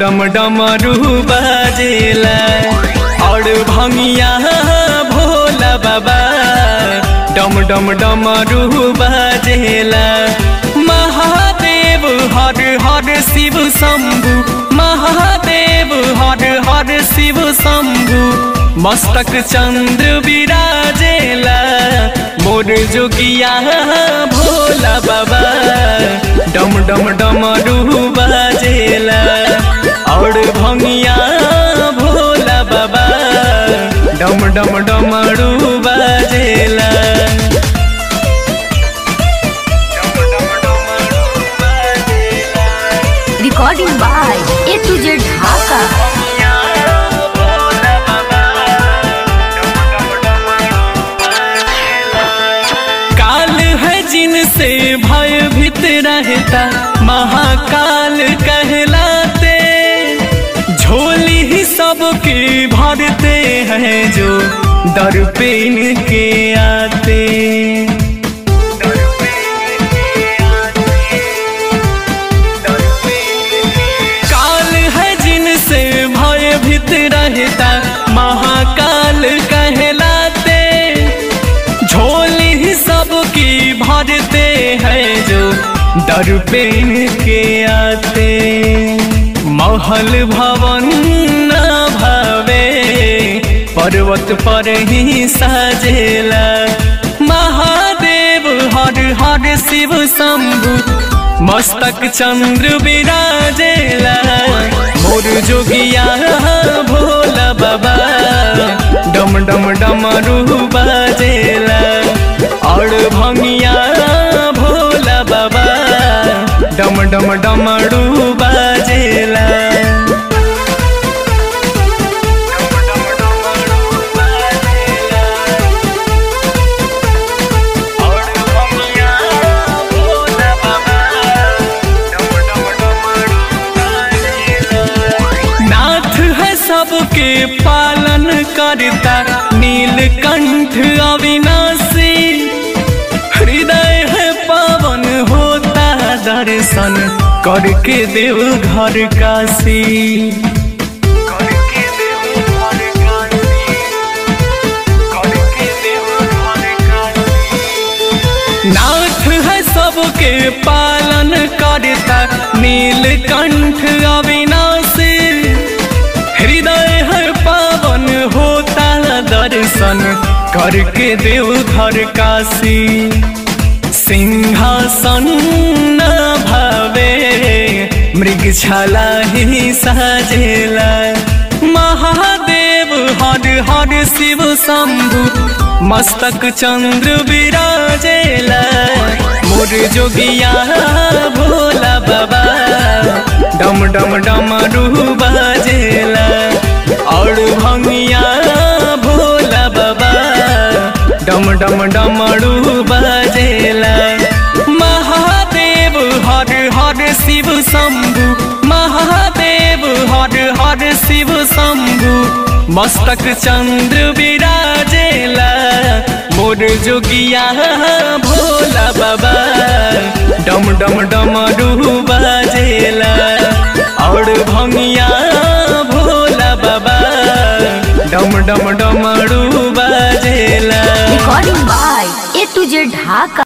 डम डमरू बाजेला और भंगिया भोला बाबा डम डम डमरू बाजेला महादेव हर हर शिव शंभु महादेव हर हर शिव शंभु मस्तक चंद्र विराजेला मोर जोगिया भोला बाबा डम डम डमरू बाजेला और भंगिया भोला बाबा डम डम डमरू बाजेला Recording by A to Z Dhaka. काल है जिनसे भय भीत रहता महाकाल कहलाते झोली ही सबकी भरते हैं जो दर पे इनके आते काल है जिनसे भय भीत रहता महाकाल कहलाते झोली ही सबकी भरते हैं जो दर पे इनके आते महल भवन न भावे पर्वत पर ही साजेला महादेव हर हर शिव शंभु मस्तक चंद्र विराजेला मोर जोगिया भोला बाबा डम डम डमरू बाजेला और भंगिया भोला बाबा डम डम डमरू बाजेला नाथ है सबके पालन करता नीलकंठ अविनाशी हृदय है पावन होता दर्शन करके देव घर काशी नाथ है सबके पालन करता नीलकंठ अविनाशी हृदय है पावन होता दर्शन करके देव घर काशी सिंहासन न भावे मृग छाला ही साजेला महादेव हर हर शिव शंभु मस्तक चंद्र विराजेला मोर जोगिया भोला बाबा डम डम डमरू बाजेला और भंगिया भोला बाबा डम डम डमरू बाजेला महादेव हर हर शिव शंभु महादेव हर हर शिव शंभु मस्तक चंद्र विराजेला मोर जोगिया भोला बाबा डम डम डमरू बाजेला और भंगिया भोला बाबा डम डम डमरू बाजेला Recording by A to Z Dhaka.